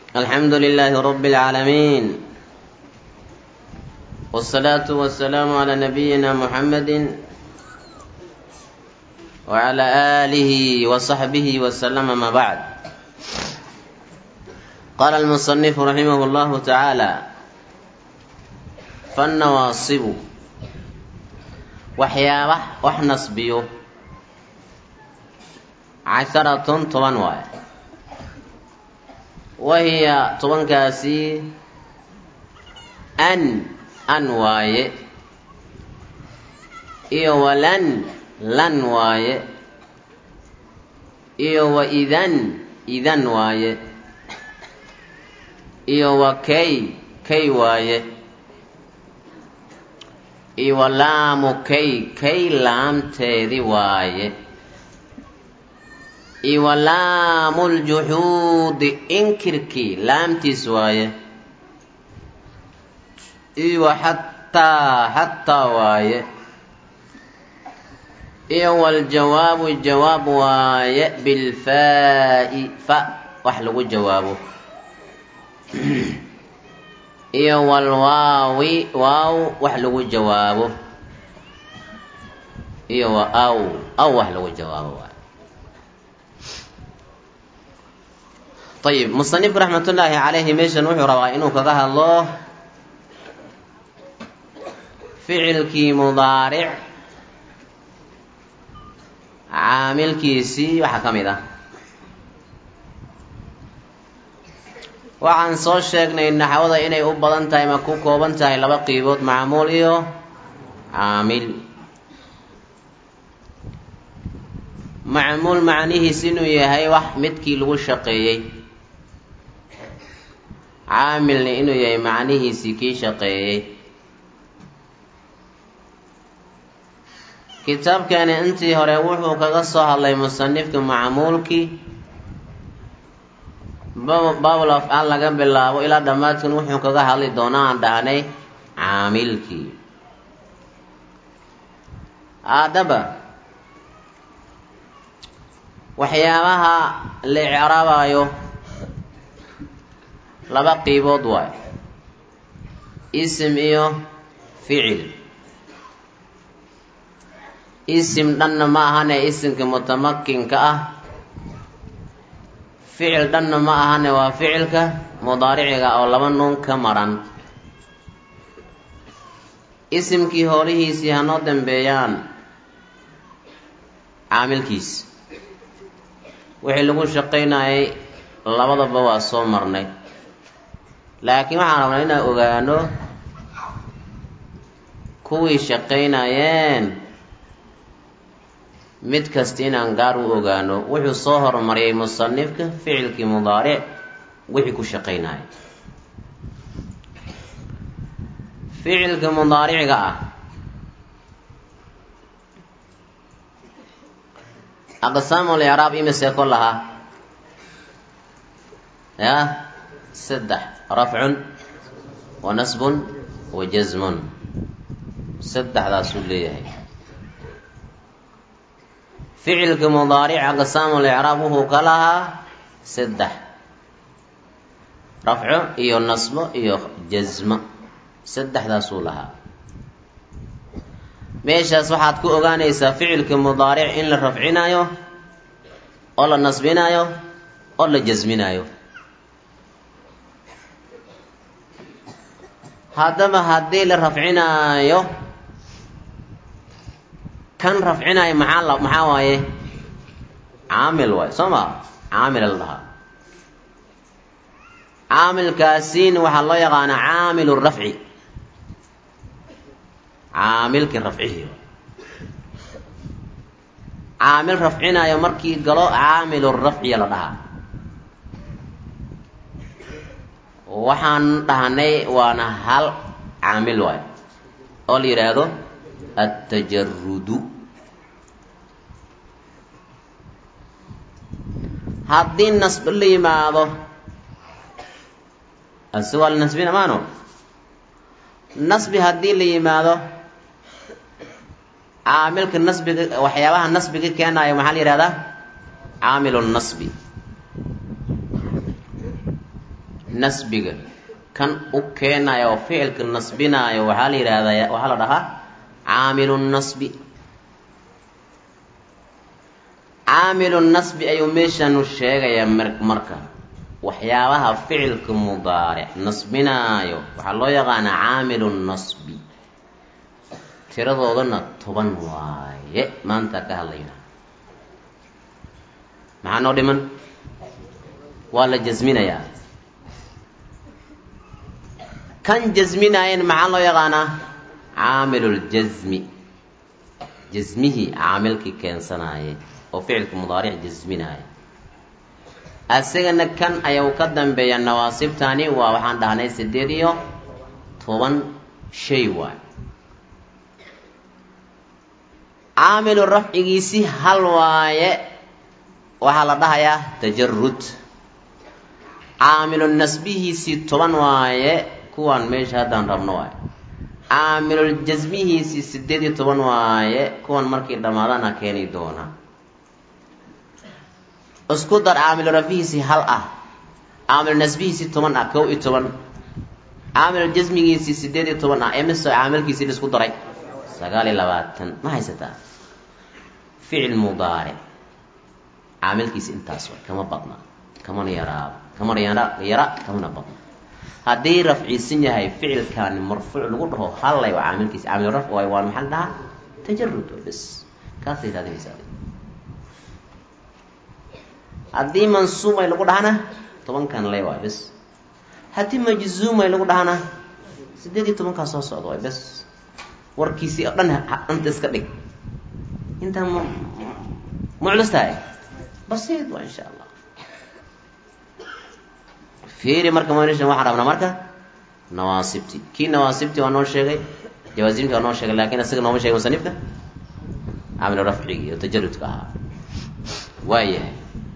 الحمد لله رب العالمين والصلاة والسلام على نبينا محمد وعلى آله وصحبه وسلم ما بعد قال المصنف رحمه الله تعالى فالنواصب وحيابه وحنصبيه عشرة طبعا واي وهي طبعا كاسي أن أن واي إيه ولن لن واي إيه وإذن إذن واي إيه وكي كي واي إيه ولام كي كي لام تيدي واي iyo laamu ljuxuudi inkirkii laamtiis waaye iyo xataa xataa waaye iyo waljawaabu jawaab waaye bilfaa'i fa wax lagu jawaabo iyo walwaawi waaw wax lagu jawaabo iyo wa aw aw wax lagu jawaabo waaye ayib musanifku raxmatullaahi calayhi meeshan wuxuu rabaa inuu kaga hadlo ficilkii mudaaric caamilkiisii waxaa ka mid ah waxaan soo sheegnay naxwada inay u badan tahay ma ku kooban tahay laba qiibood macmuul iyo caamil macmuul macnihiis inuu yahay wax midkii lagu shaqeeyey caamilna inuu yahay macnihiisii kii shaqeeyey kitaabkani intii hore wuxuu kaga soo hadlay musanifka macmuulkii baabul afcaal laga bilaabo ilaa dhammaadkan wuxuu kaga hadli doonaa aan dhahnay caamilkii haddaba waxyaabaha la icraabayo laba qiibood waayo isim iyo ficil isim dhanna ma ahane isimka mutamakinka ah ficil dhanna ma ahane waa ficilka mudaariciga oo laba nuun ka maran isimkii hoolihiisii hanoo dambeeyaan caamilkiis wixii lagu shaqaynayay labadaba waa soo marnay laakiin waxaan rabnaa inaan ogaano kuwii shaqaynayeen mid kasta inaan gaar u ogaano wuxuu soo horumariyay musanifka ficilkii mudaaric wixii ku shaqaynaya ficilka mudaariciga ah aqsaamu licraab imise ko lahaa ya saddex rafcun wa nasbun wa jasmun saddexdaasuu leeyahay ficilka mudaaric aqsaamu licraab wuxuu ka lahaa saddex rafco iyo nasbo iyo jasmo saddexdaasuu lahaa meeshaas waxaad ku ogaanaysaa ficilka mudaaric in la rafcinayo oo la nasbinayo oo la jasminayo haddaba haddii la rafcinaayo kan rafcinayo maxaa la maxaa waaye caamil waaye soo ma caamila la dhahaa caamilkaasiina waxaa loo yaqaanaa caamilu rafci caamilkii rafcihi caamil rafcinayo markii galo caamilu rafciya la dhahaa waxaan dhahnay waana hal caamil waayo oo la yidhaahdo attajarudu haddii nasb la yimaado ase waa la nasbina maano nasbi haddii la yimaado caamilka nasbiga waxyaabaha nasbiga keenayo maxaa la yihahdaa caamilu nasbi nasbiga kan u keenayo oo ficilka nasbinaayo waxaa la yidhaahdaa waxaa la dhahaa caamilu nasbi caamilu nasbi ayuu meeshanu sheegayaa marka waxyaabaha ficilka mudaaric nasbinaayo waxaa loo yaqaanaa caamilu nasbi tiradoodana toban waaye maanta ka hadlayna maxaa noo dhiman waa la jasminayaa kan jasminaayan maxaa loo yaqaanaa caamiluljasmi jasmihii caamilkii keensanaaye oo ficilka mudaaric jasminaaya asagana kan ayau ka dambeeya nawaasibtani waa waxaan dhahnay sideed iyo toban shay waay caamilu rafcigiisi hal waaye waxaa la dhahayaa tajarud caamilu nasbihiisii toban waaye kuwaan meesha haddaan rabno waaye caamilul jasmihiisii sideed iyo toban waaye kuwan markii dhammaadana keeni doona isku dar caamilu rafcihiisii hal ah caamilu nasbihiisii toban ah kow iyo toban caamilu jasmigiisii sideed iyo toban ah emise caamilkiisii la isku daray sagaal iyo labaatan ma haysataa ficil mudaaric caamilkiisi intaas way kama badna kamana yaraaba kamana yara yara kamana badna haddii rafciisan yahay ficilkaani marfuuc lagu dhaho hallay waa caamilkiisi caamil rafc waay waan maxaa la dhahaa tajarud way bes kaasay raadinaysaa haddii mansuumay lagu dhahana tobankan lay waay bes haddii majzuumay lagu dhahana sideed iyo tobankaa soo socda waay bes warkiisii oo dhan anta iska dhig intaa m muclis tahay basiid waa insha allah fiiri marka manishan waxaan rabnaa marka nawaasibti kii nawaasibti waa noo sheegay jawaasimti waa noo sheegay lakin isaga nooma sheegay musanifka caamil rafcigi iyo tajarudka ahaa waayahay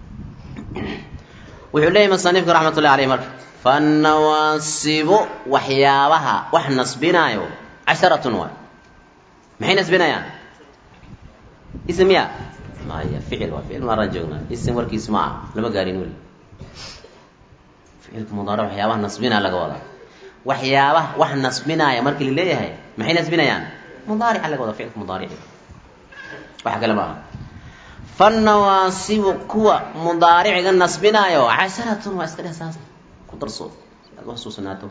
wuxuu leeyahy musanifka raxmat ullahi aleyh marka fannawaasibu waxyaabaha wax nasbinaayo casharatun waay maxay nasbinayaan ism ya maya ficil waa ficil maaraan joognaa ism warkiis ma ah lama gaarin weli ficilka mudaaric waxyaabaha nasbinaa laga wadaa waxyaabaha wax nasbinaaya markii la leeyahay maxay nasbinayaan mudaarica laga wadaa ficilka mudaarici waxa kale ma aha fannawaasibu kuwa mudaariciga nasbinaayo casharatun waa iska dheh saas ku darso si aad uxasuusanaato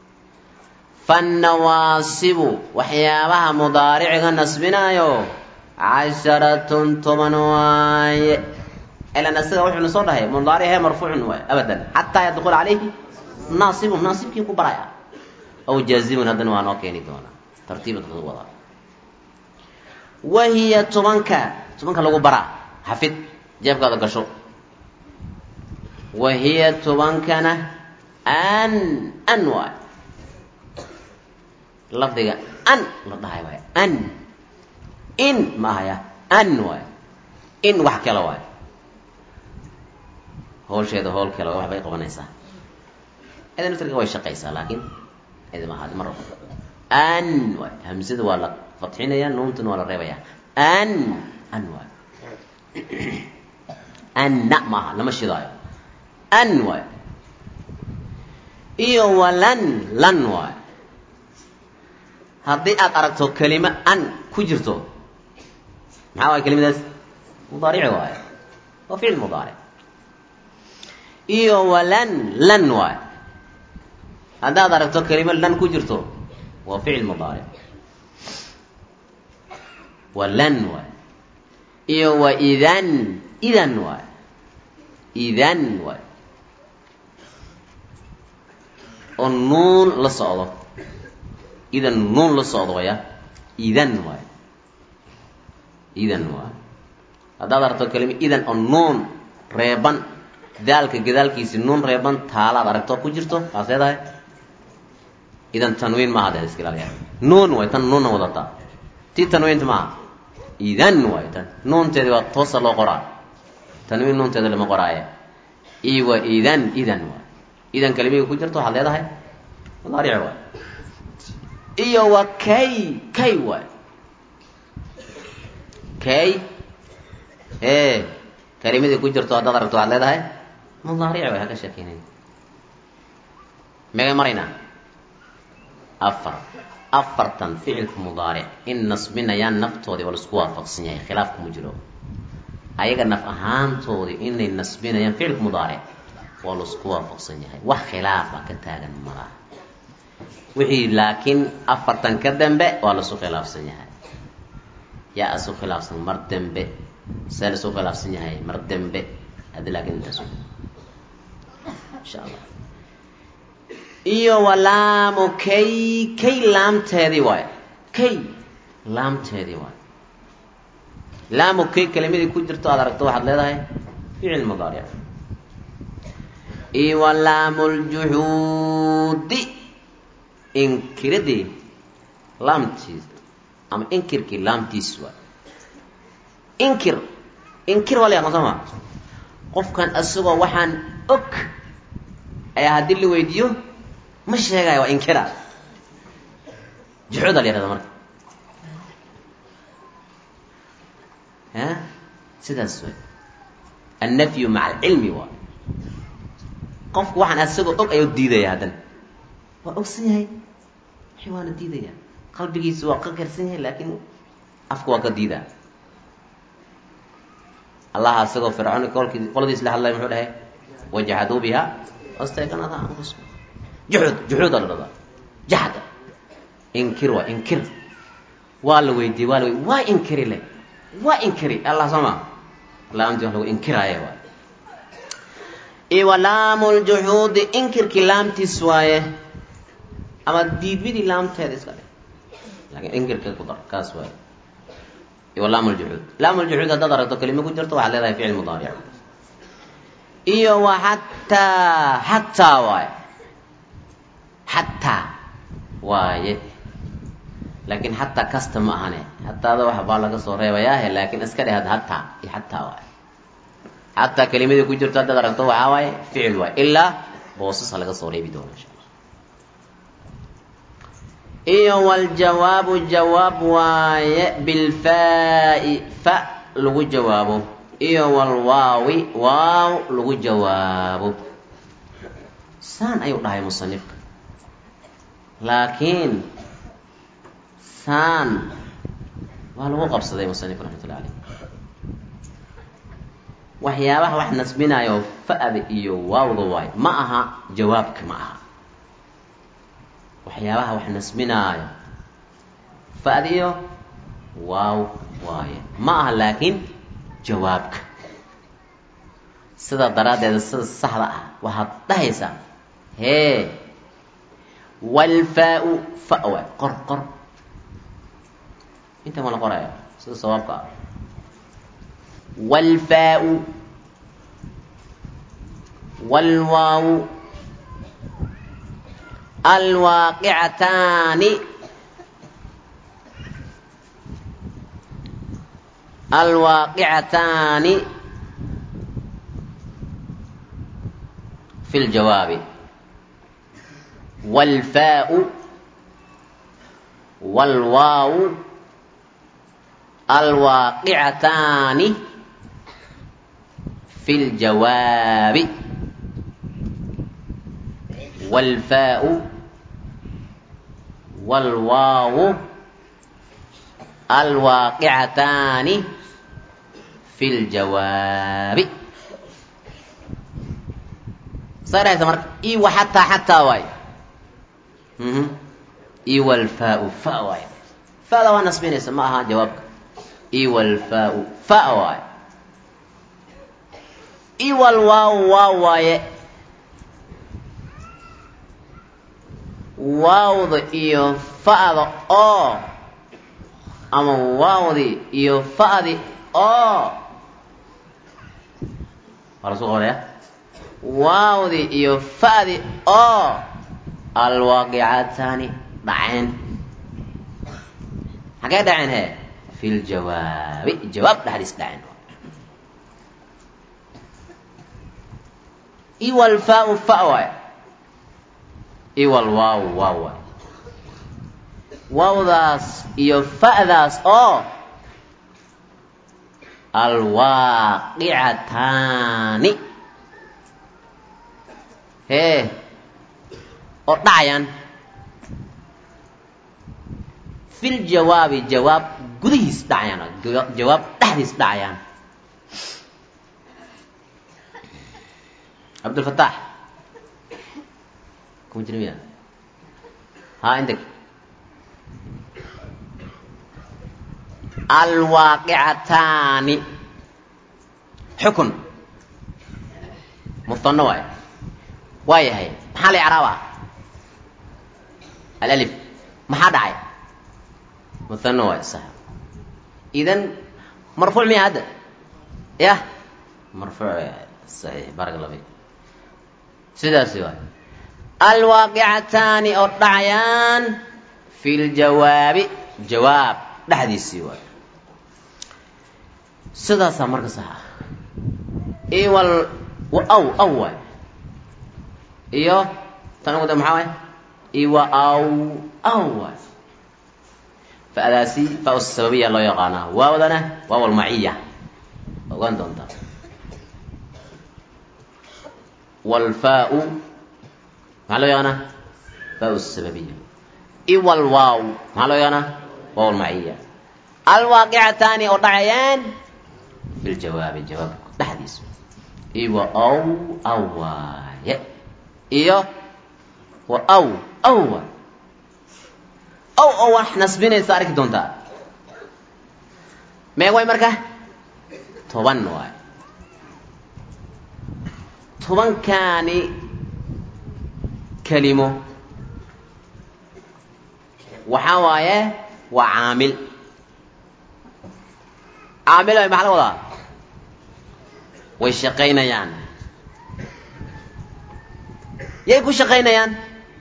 fannawaasibu waxyaabaha mudaariciga nasbinaayo casharatun toban waaye ilan isaga wuxuuna soo dhahay mudaarice marfuucun waay abadan xataa yadkula calayhi naasibun naasibkii ku baraya aw jaazimun haddana waa noo keeni doonaa tartiibad lagu wadaa wahiya tobanka tobanka lagu baraa xafid jeebkaada gasho wahiya tobankana an an waay lafdiga an la dhahay waay an in ma ahaya an waay in wax kale waay hawsheeda howl kale waxbay qabanaysaa idan naftirka way shaqaysaa laakiin idima ahaadi mar walba an waay hamsada waa la fatxinaya nuuntana waa la reebaya an an waay anna maaha lama shidaayo an waay iyo walan lan waay haddii aad aragto kelimo an ku jirto maxaa waay kelimadaas mudaarici waaye waa ficil mudaaric iyo walan lan waay haddaad aragto kelimo lan ku jirto waa ficil mudaaric walan waay iyo wa idan idan waay idan waay oo nuun la socdo idan nuun la socdo waya idan waay idan waay haddaad aragto kelima idan oo nuun reeban daalka gadaalkiisi nuun reeban taalaad aragto ku jirto waad leedahay idan tanwiin maaha dee iska ilaaliya nuun waay tan nuunna wadataa tii tanwiinta maaha idan waay tan nuunteedi waa toosa loo qoraa tanwiin nuunteeda lama qoraaye i wa idan idan waay idan kelimihii ku jirto waxaad leedahay mudaaric waay iyo wa kay kay waay kay e kelimadii ku jirto haddaad aragto waxaad leedahay mudaaric way haka sheekeynay megay maraynaa afar afartan ficilka mudaaric in nasbinayaan naftoodii waa laisku waafaqsan yahay khilaaf kuma jiro ayaga naf ahaantoodii inay nasbinayaan ficilka mudaaric waa laisku waafaqsan yahay wax khilaafa ka taagan malaha wixii laakiin afartan ka dambe waa laisu khilaafsan yahay yaa isu khilaafsan mar dambe see laisu khilaafsan yahay mar dambe haddi laakiin intaas insha allah iyo walaamu kay kay laamteedii waay kay laamteedii waay laamu kay kelimadii ku jirto aad aragto waxaad leedahay ficil mudaaric iyo walaamu ljuxuudi inkiradii laamtiis ama inkirkii laamtiis waay inkir inkir waa la yaqaan soo ma qofkan isagoo waxaan og ayaa haddii la weydiiyo ma sheegaayo waa inkira juxuuda la yahahda marka a sidaas way annafyu maca alcilmi waay qofku waxaan isagoo og ayuu diidaya haddana waa ogsan yahay wixii waana diidaya qalbigiisa waa ka karsan yahay laakiin afka waa ka diidaa allaha isagoo fircoon kolkii qoladiis la hadlay muxuu dhahay wajahaduu biha wastayqanada anfusahum juxud juxuuda la dhadaa jaxda inkir waa inkir waa la weydiiyey waa la weydiy waa inkiri le waa inkiri allah soo ma laamtii wax lagu inkiraaye waay iwa laamu ljuxuudi inkirkii laamtiis waaye ama diidmidii laamteeda iska dhe laakiin inkirka ku dar kaas waaye iwa laamu ljuxuud laamu ljuxuud haddaad aragto kelimo ku jirto waxaad leedahay ficil mudaaric iyo wa xataa xataa waaye xataa waaye laakiin xataa kasta ma ahane hataada wax baa laga soo reebayaahe laakiin iska dheh hataa iyo xataa waaye xataa kelimadii ku jirto haddaad aragto waxaa waaye ficil waaye ilaa boosasa laga soo reebi doono insha alla iyo waljawaabu jawaab waaye bilfaa'i fa lagu jawaabo iyo walwaawi waaw lagu jawaabo saan ayuu dhahay musanifka laakiin saan waa lagu qabsaday musanifka raxmatullah caleyh waxyaabaha wax nasbinaayo fa-da iyo waawda waayo ma aha jawaabka ma aha waxyaabaha wax nasbinaayo fa-da iyo waaw waaye ma aha laakiin jawaabka sidaa daraaddeeda sida saxda ah waxaad dhahaysaa hee walfaa-u fa waay qor qor inta ma la qoraya sida sawaabka ah walfaa-u walwaawu alwaaqicataani alwaaqicataani fi ljawaabi walfaa-u walwaawu alwaaqicataani fi ljawaabi walfaa-u walwaawu alwaaqicataani fi ljawaabi saa dhahaysa marka i wa xataa xataa waay i walfaa-u fa waay fa-da waa nasbinaysa ma aha jawaabka i walfaa-u fa waay i walwaaw waa waaye waawda iyo fa-da oo ama waawdi iyo fa-di oo waa lasu qoraya waawdi iyo fa-di oo alwaaqicataani dhaceen xagee dhaceen he fi ljawaabi jawaab dhexdiis dhaceen iwalfaa-u fa waay iwalwaaw waa waay waawdaas iyo fa-daas oo alwaaqicataani hee oo dhacayaan fil jawaabi jawaab gudihiis dhacayaan jawaab dhexdiis dhacayaan cabdulfataax kuma jira miya haa indeg alwaaqicataani xukun mutanno waay waa yahay maxaa la icraaba alalif maxaa dhacay mutanno waay sax idan marfuuc miya hadda yah marfuuc saxiix barak allah fik sidaasi waay alwaaqicataani oo dhacayaan fi ljawaabi jawaab dhexdiisii waay sidaasaa marka sax ah iwal aw aw waay iyo tan ugu da maxaa waay iwa aw aw waay fa'daasi fa sababiya loo yaqaanaa waawdana waaw almaciya ogaan doontaa walfaau maxaa loo yaqaanaa faa sababiya iwal waaw maxaa loo yaqaanaa waaw almaciya alwaaqicataani oo dhacayaan fi ljawaabi jawaabka dhexdiisa iwa aw aw waaye iyo wa aw aw waay aw oo wax nasbinaysa arki doontaa meeg way marka toban waay tobankaani kelimo waxaa waaye waa caamil caamil ay maxaa la wadaa way shaqaynayaan yay ku shaqaynayaan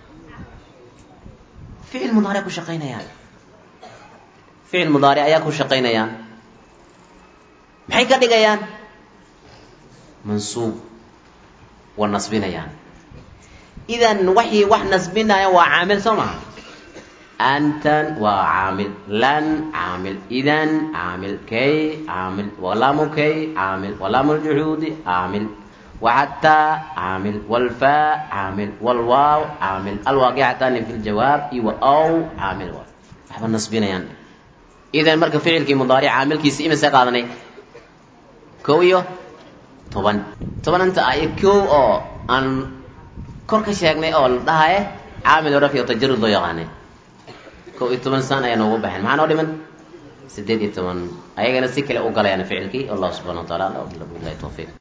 ficil mudaaric ku shaqaynayaan ficil mudaaric ayaa ku shaqaynayaan maxay ka dhigayaan mansuub wa nasbinayaan idan waxii wax nasbinaya waa caamil soo maha antan waa caamil lan caamil idan caamil kay caamil walaamu kay caamil walaamu ljuxuudi caamil وحتى عامل والفاء عامل والواو عامل الواقعتان في الجواب إيو أو عامل واو waxba nasbinayaan idan marka ficilkii mudaaric caamilkiisi imise qaadanay kow iyo toban tobananta ay kow oo aan kor ka sheegnay oo la dhahaye caamil oo rafyo tajarud loo yaqaanay kow iyo toban saan ayaa noogu baxeen maxaa noo dhiman sideed iyo toban ayagana si kale u galayaan ficilkii allah subxana wa taala bilahi tawfiiq